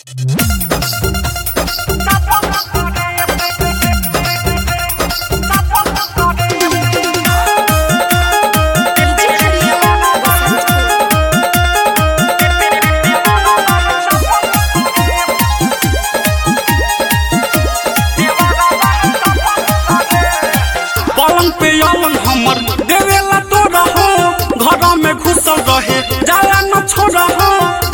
पलंग पे अलंग हमर देवेला तो रहो घर में घुसल रहे जाला न छोड़ हो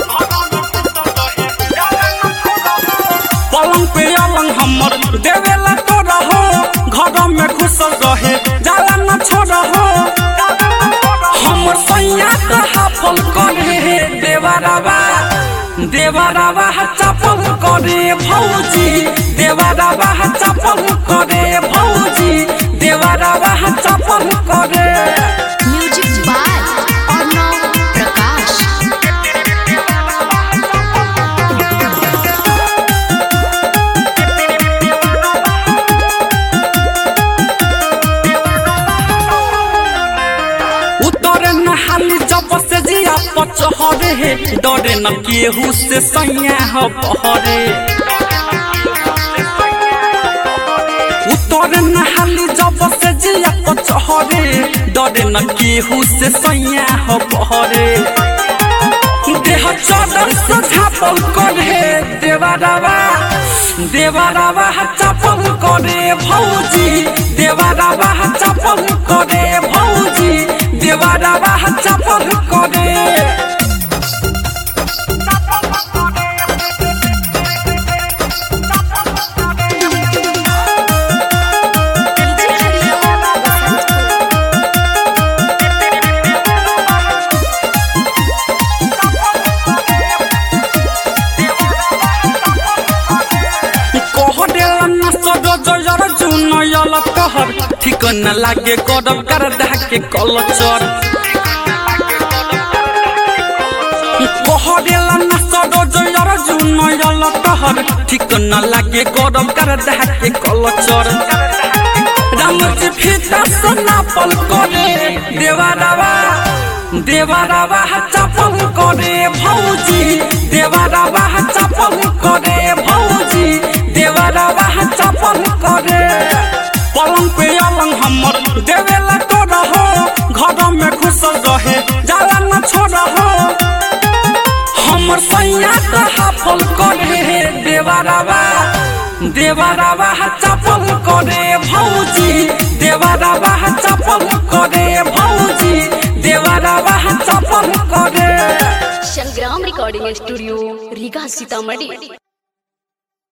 पलंग पे अलंग हमर देवेला तो रहो घर में घुसल रहे जाला न छोड़ हो हमर सैया त हाफल करे देवरावा देवरावा चपल करे भौजी देवरावा चपल करे भौजी देवरावा चपल करे म्यूजिक बाय अर्णव प्रकाश उतरे नहाली जब से जिया पचहरे हे डरे न केहू से सैया ह बहरे उतरे नहाली जब से जिया पचहरे डरे न केहू से सैया ह बहरे देह चदर से झापल करे देवरावा देवरावा चपल करे भौजी देवरावा चपल करे भौजी देवरावा चपल करे कह देला न सदो जयर जुन यल कहर ठीक न लागे करब कर दह के कलचर कह देला न सदो जयर जुन यल कहर ठीक न लागे करब कर दह के कलचर रामजी फीता सना पल करे देवारावा देवारावा चपल करे भौजी देवारावा चपल करे भौजी देवारावा चपल करे पलंग पे अलंग हमर देवेला तो रहो घर में घुसल रहे जाला न छोड़ हो हमर सैया त हाफल करे देवारावा देवारावा चपल करे भौजी देवारावा चपल करे भौजी देवारावा चपल करे संग्राम रिकॉर्डिंग स्टूडियो रीगा सीतामढ़ी